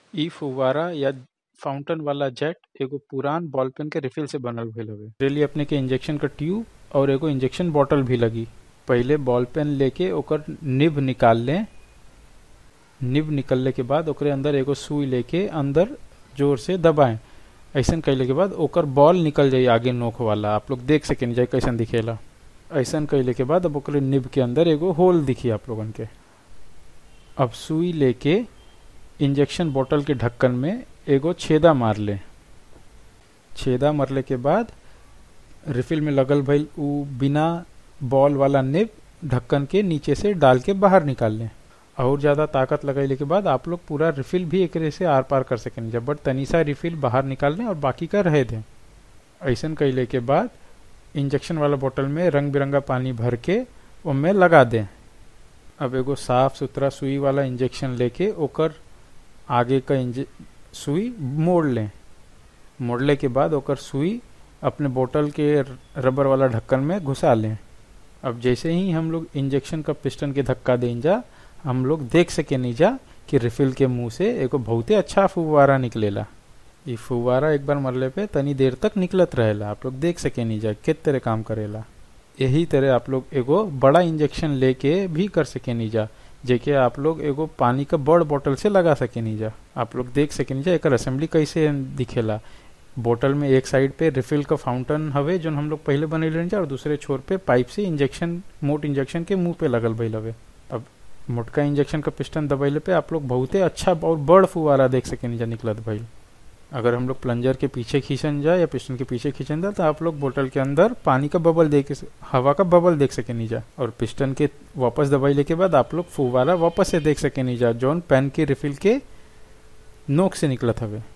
इ फुव्वारा या फाउंटेन वाला जेट एगो पुरान बॉल पेन के रिफिल से बनल भइल हवे एकरे लिए अपने के इंजेक्शन का ट्यूब और एगो इंजेक्शन बॉटल भी लगी पहिले बॉल पेन लेके ओकर निब निकाल लें निब निकलने के बाद ओकरे अंदर एगो सुई लेके अंदर जोर से दबाएं ऐसन कैले के बाद ओकर बॉल निकल जाई आगे नोक वाला आप लोग देख सकें जाए कैसन दिखेला ऐसन कैले के बाद अब ओकरे निब के अंदर एगो होल दिखी आप लोगन के अब सुई लेके इंजेक्शन बोतल के ढक्कन में एगो छेदा मार ले छेदा मरले के बाद रिफिल में लगल भइल उ बिना बॉल वाला निब ढक्कन के नीचे से डाल के बाहर निकाल लें और ज़्यादा ताकत लगैले के बाद आप लोग पूरा रिफिल भी एकरे से आर पार कर सकें जब बट तनी सा रिफिल बाहर निकाल लें और बाकी का रह दें ऐसन कैले के बाद इंजेक्शन वाला बोतल में रंग बिरंगा पानी भर के उनमें लगा दें अब एगो साफ सुथरा सुई वाला इंजेक्शन लेके ओकर आगे का इंजे सुई मोड़ लें मोड़ले के बाद ओकर सुई अपने बोतल के रबर वाला ढक्कन में घुसा लें अब जैसे ही हम लोग इंजेक्शन का पिस्टन के धक्का दें जा हम लोग देख सके नहीं जा कि रिफिल के मुंह से एगो बहुते अच्छा फुवारा निकलेला ये फुवारा एक बार मरले पे तनी देर तक निकलत रहेला आप लोग देख सके नहीं जा कित तरह काम करेला यही तरह आप लोग एगो बड़ा इंजेक्शन लेके भी कर सके नहीं जा जेके आप लोग एगो पानी का बड़ बोतल से लगा सके नहीं जा आप लोग देख सके नहीं जा एक असेंबली कैसे दिखेला बोतल में एक साइड पे रिफिल का फाउंटेन हवे जो हम लोग पहले बनैले जा और दूसरे छोर पे पाइप से इंजेक्शन मोट इंजेक्शन के मुंह पे लगल भइल हवे अब मोटका इंजेक्शन का पिस्टन दबैले पे आप लोग बहुते अच्छा और बड़ फुवारा देख सके नहीं जा निकलत भइल अगर हम लोग प्लंजर के पीछे खींचन जाए या पिस्टन के पीछे खींचन जाए तो आप लोग बोतल के अंदर पानी का बबल देख हवा का बबल देख सके नहीं जा और पिस्टन के वापस दबाइले के बाद आप लोग फुवारा वापस से देख सके नहीं जा जौन पेन के रिफिल के नोक से निकलत हवे